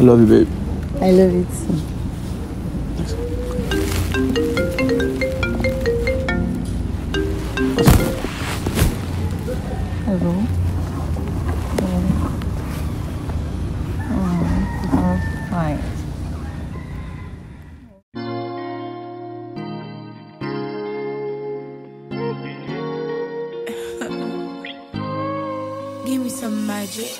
love you, babe. I love it too. Hello. Oh, oh, fine. Give me some magic.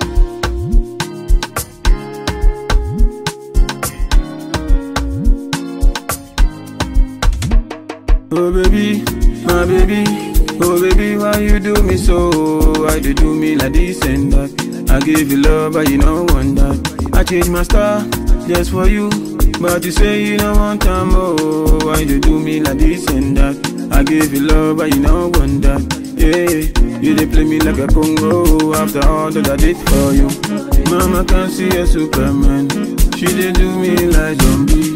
Oh baby, my baby, oh baby, why you do me so? Why you do me like this and that? I give you love, but you don't want that. I change my star just for you, but you say you don't want time. Oh, why you do me like this and that? I give you love, but you don't want that. Yeah, you dey play me like a Congo after all that I did for you. Mama can see a Superman, she dey do me like zombie.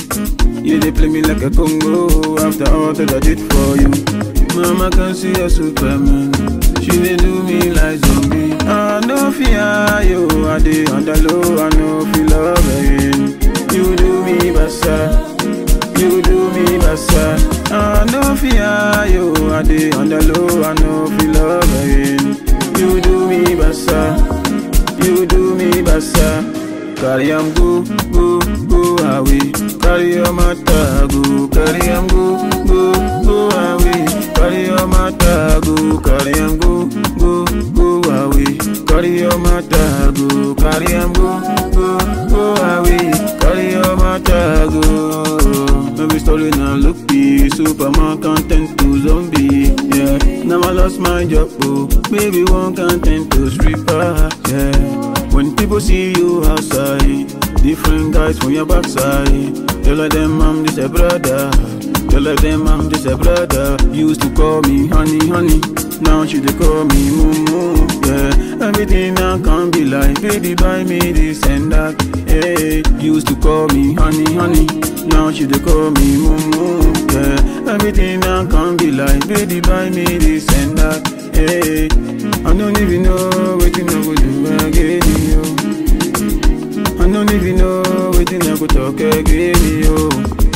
You dey play me like a Congo after all that I did for you. Mama can see a Superman. She dey do me like zombie. I no fear you, I dey on the low, I no feel love again. You do me basa, you do me basa. I no fear you, I dey on the low, I no feel love again. You do me basa, you do me basa. Carry am go, go, go away. Carry your matter go, carry am go, go, go away. Carry your matter go, carry am go, go, go away. Carry your matter go, carry am go, go, go away. Carry your matter go. Every story now look be Superman content to zombie. Yeah, now I lost my job. Oh, baby one content to stripper. Yeah. When people see you outside, different guys from your backside. Tell them I'm just a brother. Tell them I'm just a brother. Used to call me honey, honey. Now she they call me moo Yeah, everything now can be like, baby, buy me this and that. Hey, used to call me honey, honey. Now she they call me moo Yeah, everything now can be like, baby, buy me this and that. Hey, I don't even know what you know what do again, yo. I don't even know what you never talk again, yo.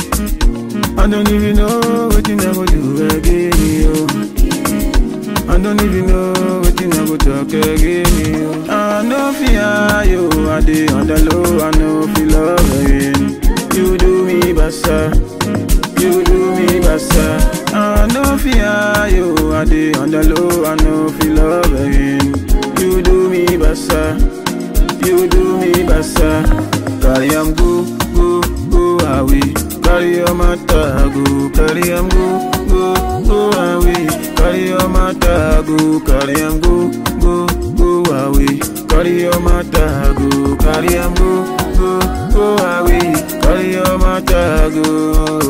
I don't even know what you never do again, yo. I don't even know what you never talk again, yo. I know fear you, I dey on the low, I know feel love again. You do me basa, you do me basa. I know fear you, I dey on the low, I know feel love again. You do me basa, you do me basa. Carry am go, go, go away. Carry your matter go, carry am go, go, go away. Carry your matter go, carry am go, go, go away. Carry your matter go, carry am go, go, go away. Carry your matter go.